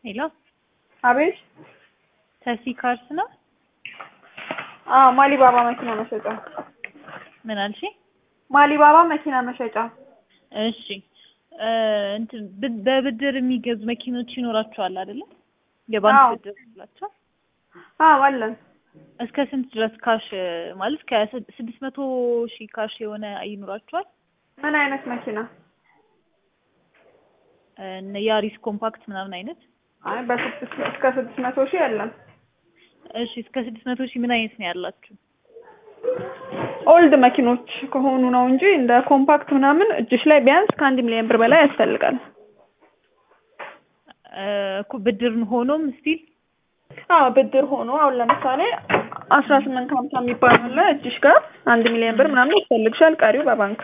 ሄሎ አቤት። ተሲ ካርስ ነው? አዎ ማሊባባ መኪና መሸጫ። ምን አልሽ? ማሊባባ መኪና መሸጫ። እሺ እ እንትን ብ- በብድር የሚገዙ መኪኖች ይኖራቸዋል አይደለ? የባንክ አዎ። ብድር ይላቸዋል። አዎ አለን። እስከ ስንት ድረስ ካሽ ማለት ከስድስት መቶ ሺህ ካሽ የሆነ ይኖራቸዋል? ምን አይነት መኪና? እነ ያሪስ ኮምፓክት ምናምን አይነት? አይ በስድስት እስከ ስድስት መቶ ሺህ የለም። እሺ እስከ ስድስት መቶ ሺህ ምን አይነት ነው ያላችሁ? ኦልድ መኪኖች ከሆኑ ነው እንጂ እንደ ኮምፓክት ምናምን እጅሽ ላይ ቢያንስ ከአንድ ሚሊዮን ብር በላይ ያስፈልጋል። እ እኮ ብድር ሆኖም ስቲል አዎ ብድር ሆኖ አሁን ለምሳሌ አስራ ስምንት ከሀምሳ የሚባል አለ እጅሽ ጋር አንድ ሚሊዮን ብር ምናምን ያስፈልግሻል። ቀሪው በባንክ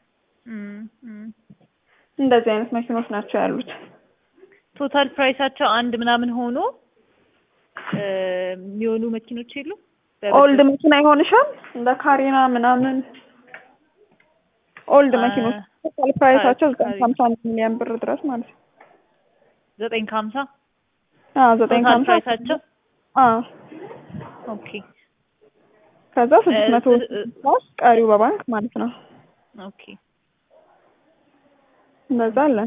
እንደዚህ አይነት መኪኖች ናቸው ያሉት። ቶታል ፕራይሳቸው አንድ ምናምን ሆኖ እ የሚሆኑ መኪኖች የሉም? ኦልድ መኪና ይሆንሻል እንደ ካሪና ምናምን ኦልድ አ- መኪኖች ቶታል ፕራይሳቸው ዘጠኝ ካሪ- ከሀምሳ አንድ ሚሊዮን ብር ድረስ ማለት ነው። ዘጠኝ ከሀምሳ አዎ ዘጠኝ ቶታል ከሀምሳ ፕራይሳቸው አዎ ኦኬ ከዛ ስድስት መቶ እ- እ- ድረስ ቀሪው በባንክ ማለት ነው። ኦኬ እንደዛ አለን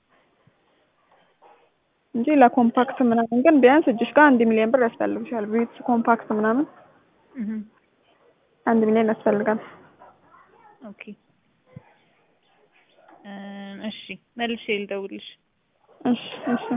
እንጂ ለኮምፓክት ምናምን ግን ቢያንስ እጅሽ ጋር አንድ ሚሊዮን ብር ያስፈልግሻል። ቪትስ ኮምፓክት ምናምን እህ አንድ ሚሊዮን ያስፈልጋል። ኦኬ እ እሺ መልሼ ልደውልሽ። እሺ እሺ